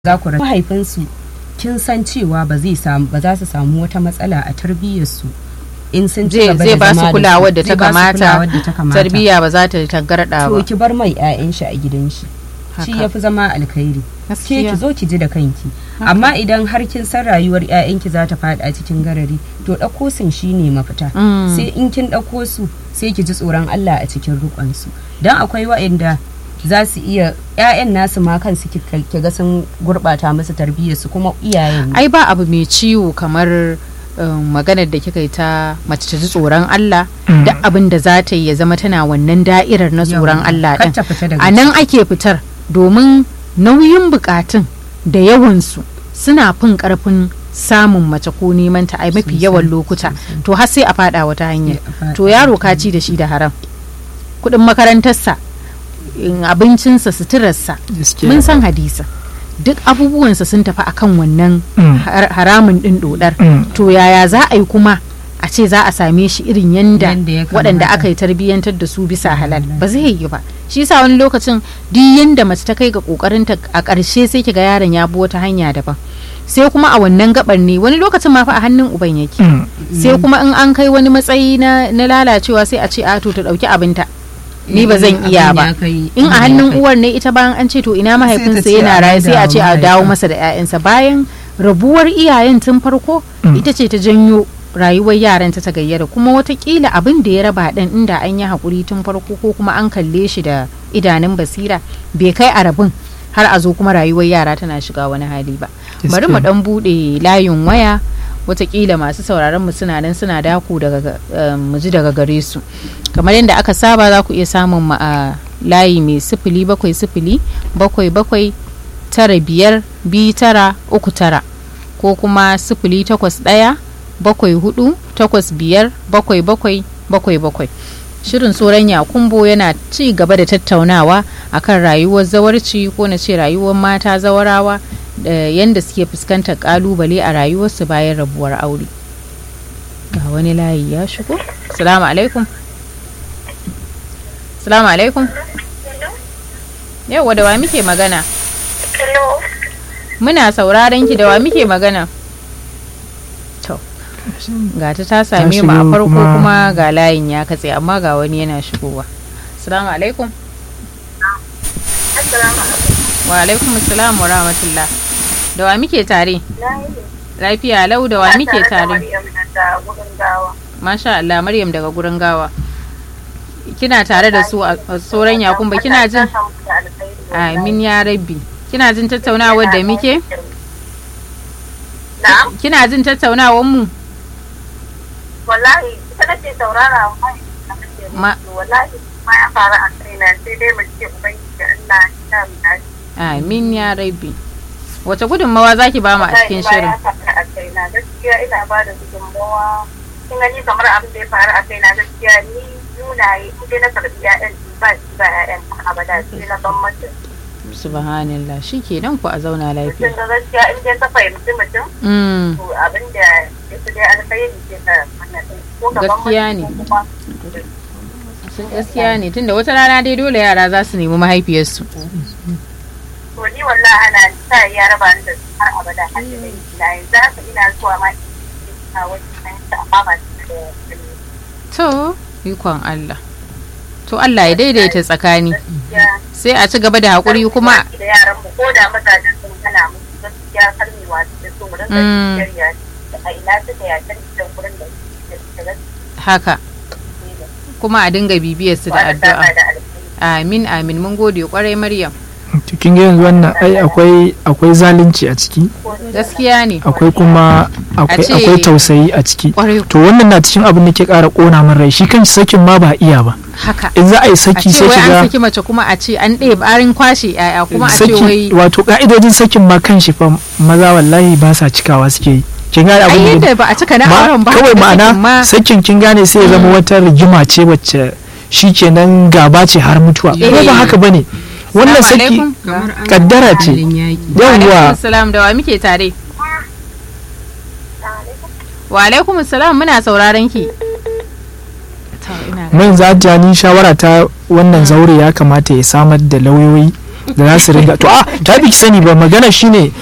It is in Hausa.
za ku rasa mahaifinsu kin san cewa ba zai samu ba za su samu wata matsala a tarbiyyarsu in sun ci zai gaba zai da ba su zama kulawar da zai ta ba su kamata kulawar da ta kamata. tarbiyya ba za ta tangarda to ba ki bar mai 'ya'yan shi a gidan shi shi Haka. ya fi zama alkhairi ke Gaskiya. ki zo ki ji da kanki amma idan har kin san rayuwar 'ya'yanki za ta faɗa cikin garari to ɗauko sun shi ne mafita Mm. sai in kin ɗauko su sai ki ji tsoron Allah a cikin rukonsu don akwai waɗanda za su iya 'ya'yan nasu ma kansu ki ki ga sun gurɓata musu tarbiyyarsu kuma iyayen ne. ai ba abu mai ciwo kamar um, maganar da kika yi ta mace ta ji tsoron Allah Mm. da abin da za ta yi ya zama tana wannan da'irar na tsoron Yawwa. Allah Kar din ta fita daga a nan ake fitar domin nauyin bukatun da yawansu suna fin karfin samun mace ko neman ta ai mafi Sosai, yawan lokuta to har sai a fada wata hanyar Sai a faɗa. to yaro ka ci da shi da haram kudin makarantarsa in abincinsa suturarsa Gaskiya. mun san hadisa duk abubuwansa sun tafi akan wannan Mm. har- haramun din dodar Mm. to yaya za a yi kuma a ce za a same shi irin yanda Yanda ya waɗanda kamata. aka yi tarbiyyantar da su bisa halal ba zai yi ba shi yasa wani lokacin duk yanda mace ta kai ga kokarinta a ƙarshe sai kiga yaron ya bi wata hanya daban sai kuma a wannan gabar ne wani lokacin ma fa a hannun uban yake Mm. sai kuma in an kai wani matsayi na, na lalacewa sai a ce a to ta ɗauki abinta ni ba zan iya Abin ba ya kai- in a abin ya hannun kai. uwar ne ita bayan an ce to ina mahaifinsa ce yana a raye sai a ce a dawo dawo mahaifin. masa da 'ya'yansa bayan rabuwar iyayen tun farko Mm. ita ce ta janyo rayuwar yaran ta ta gayyara kuma watakila abin da ya raba ɗan inda an yi haƙuri tun farko ko kuma an kalle shi da idanun basira bai kai a rabin har a zo kuma rayuwar yara tana shiga wani hali ba bari mu Gaskiya. dan buɗe layin waya watakila masu sauraron mu suna nan suna dako daga eh, mu ji daga gare su kamar yadda aka saba za ku iya samun mu a layi mai sifili bakwai sifili bakwai bakwai tara biyar biyu tara uku tara ko kuma sifili takwas ɗaya bakwai hudu takwas biyar bakwai bakwai bakwai bakwai shirin tsoron yakumbo yana ci gaba da tattaunawa akan rayuwar zawarci ko na ce rayuwar mata zawarawa da yadda suke fuskantar kalubale a rayuwarsu bayan rabuwar aure ga wani layi ya shigo salamu alaikum salamu alaikum yau da wa muke magana Hello. muna sauraron ki da wa muke magana to ga ta ta same mu a shigo farko kuma- kuma ga layin ya katse amma ga wani yana shigowa salamu alaikum Assalamu alaikum. wa alaikum assalam wa rahmatullah da wa muke tare Na yi ne. lafiya lau da wa Ina muke da tare Maryam nan da wurin gawa. masha Allah Maryam daga gurin gawa kina tare da su a a tsoron yakumba kina jin Allah ya saka muku da alkhairi wallahi. amin ya rabbi kina jin tattaunawar da muke Na'am. kina jin tattaunawar mu Wallahi ita nake saurara wa na nake Ma- musu. Wallahi ma ya faru a kaina sai dai mu ce ubangiji Allah ya sa mu dace. amin ya rabbi wace gudunmawa zaki ba mu a cikin Wallahi ma shirin ya faru a kaina gaskiya ina ba da gudunmawa. Kin gani kamar abin da ya faru a kaina gaskiya ni nuna yi in dai na karbi ya'yan ba shi ba ya'yan abada sai na ban mace. subhanallah shikenan ku a zauna Mutum lafiya da gaskiya in dai ka fahimci mutum mm. to abin da ya fi dai alkhairi ce ka wannan ɗin. ko gaban Gaskiya mutum ne. ko kuma sun gaskiya ne tunda wata rana dai dole yara za su nemi mahaifiyarsu to ni wallahi ana sa ya raba ni da su har abada har da dai na yanzu haka ina zuwa ma ina wani fahimta amma ba su da ilimi. to ikon Allah to Allah ya daidaita tsakani gaskiya sai a ci gaba da haƙuri kuma da yaran mu ko da mazajen sun hana mu gaskiya kar mu wasu da su mu rinka Mm. shirya a ina suka yakar da wurin da suke da haka kuma a dinga bibiyar su da gaskiya addu'a da alkhairi amin amin mun gode kwarai maryam to kin ga yanzu wannan ai akwai akwai zalunci a ciki gaskiya ne akwai kuma akwai ce- akwai tausayi a ciki kwarai to wannan na cikin abin da ke ƙara ƙona min rai shi kan sakin ma ba iya ba haka in za a yi a saki ce sai wai an ki saki mace kuma a ce an ɗaya barin kwashe yaya kuma a ga ce wai saki wato ka'idojin sakin ma kan shi fa maza wallahi ba sa cikawa suke yi kin gane ai abin da yadda ba a cika na ma auren ba kawai haka sakin ma ma'ana sakin kin gane sai ya zama wata rigima ce wacce shikenan gaba ce har mutuwa Eh. ko ba haka bane wannan Assalamu saki alaikum. kamar an kaddara ce. halin yaƙi. wa alaikum yawwa salam da wa muke tare wa alaikum salam muna sauraron ki To, ina ga- mun za ta ni shawara ta wannan zaure ya kamata ya samar da lauyoyi da za su ringa to a ta bi ki sani ba magana shine